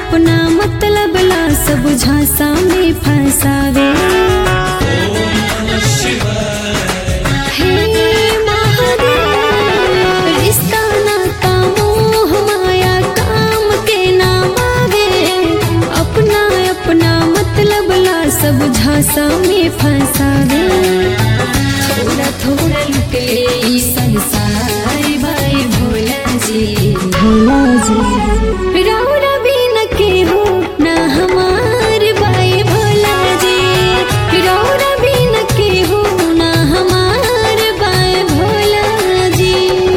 अपना मतलब ला सब झांसा में फंसावे हे महादेव, रिश्ता नाता मोह माया काम के नाम आवे अपना अपना मतलब ला सब झांसा में फंसावे थोड़ा थोड़ा लुटे ई संसार भाई भोला जी भोला जी रौरा भी न के हो ना हमार भाई भोला जी रौरा भी न के हो ना हमार भाई भोला जी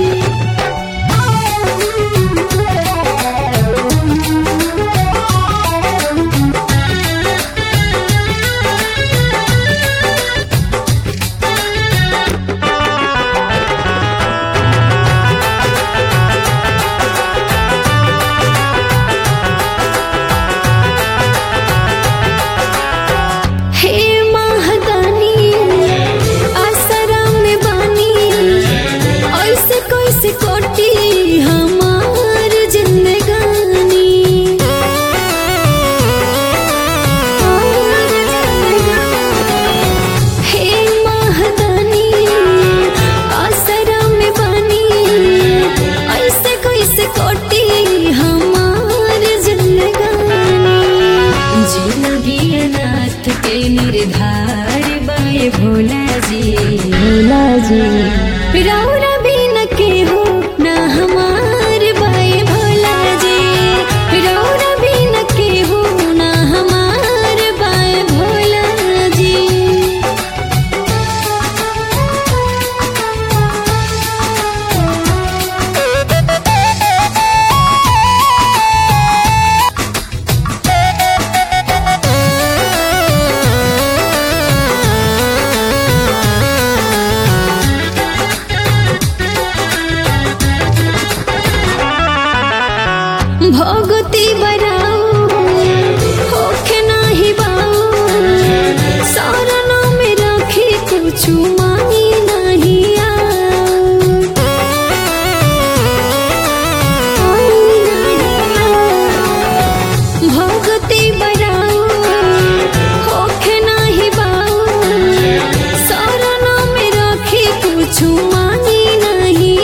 हे महादानी आसरा में बानी ऐसे कैसे कोटी हमार जिंदगानी हे महादानी आसरा में बानी ऐसे कैसे कोटी हमार जिंदगानी जिंदगी अनाथ के निर्धार बाए भोला जी भोला जी रौरा भी न के हो ना हमार बाए भोला जी रौरा भी न के हो ना हमार बाए भोला जी भगती बराऊ होखे नाही बाऊ सारा में रखी कुछ मांगी नहीं भगती बराऊ होखे नाही बाऊ सारा में रखी कुछ मांगी नहीं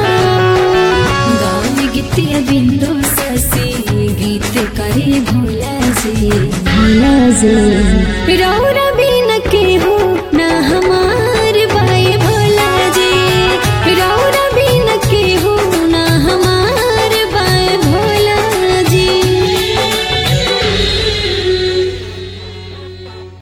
गान गीतिया बिंदु ससी गीत करे भोला जी भोला जी रौरा